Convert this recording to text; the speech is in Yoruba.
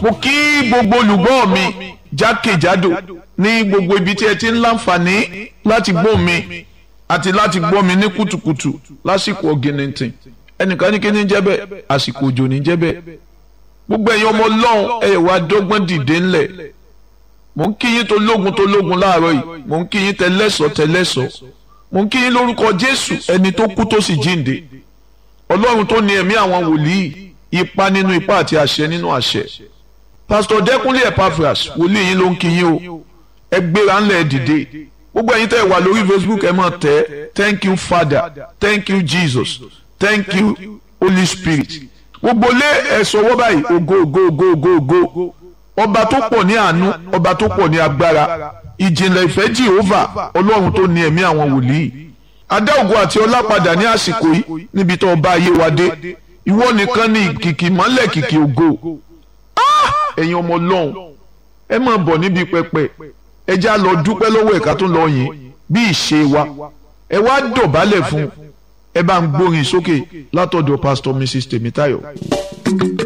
mo kí gbogbo olùgbọ́ mi jákèjádò ní gbogbo ibi tí ẹ ti ń láǹfààní láti gbọ́ mi àti láti gbọ́ mi ní kùtùkùtù lásìkò ọ̀gìnìntìn ẹnìkan ní kí ní jẹ́ bẹ́ẹ̀ àsìkò òjò ní jẹ́ bẹ́ẹ̀ gbogbo ẹ̀yin ọmọ ọlọ́run ẹ̀ wá dọ́gbọ́n dìde ńlẹ̀ mò ń kí yín tó lógun tó lógun láàárọ̀ yìí mò ń kí yín tẹlẹ́sọ̀ tẹlẹ́sọ̀ mò ń kí yín lórúkọ jésù ẹni tó kú tó sì jíǹde ọlọ́run tó ní ẹ̀mí àwọn wòlíì ipa nínú ipa àti àṣẹ nínú àṣẹ pásítọ̀ dẹ́kunlé epaphras wòlíì yín ló ń kí yín o ẹ gbéra ńlẹ̀ dìde gbogbo ẹ̀yin tẹ́ ẹ wà lórí facebook ẹ máa tẹ̀ thank you father thank you jesus thank you holy spirit gbogbo lé ẹ sọwọ́ báyìí ògo ògo ògo ògo ògo ọba tó pọ̀ ní àánú ọba tó pọ̀ ní agbára ìjìnlẹ̀ ìfẹ́ jehova ọlọ́run tó ní ẹ̀mí àwọn wòlíì adá ògo àti ọlá padà ní àsìkò yìí níbi tó ọba ayé wa dé ìwọ nìkan ní kìkì mọ́lẹ̀ kìkì ògo ẹ̀yin ọmọ ọlọ́run ẹ máa bọ̀ níbi pẹpẹ ẹ já lọ dúpẹ́ lọ́wọ́ ẹ̀ka tó lọ yìn bí ìṣe wa ẹ wá dọ̀bálẹ̀ fún ẹ bá ń gbórin sókè látọ̀dọ̀ pásítọ̀ mrs tèmítáyọ̀.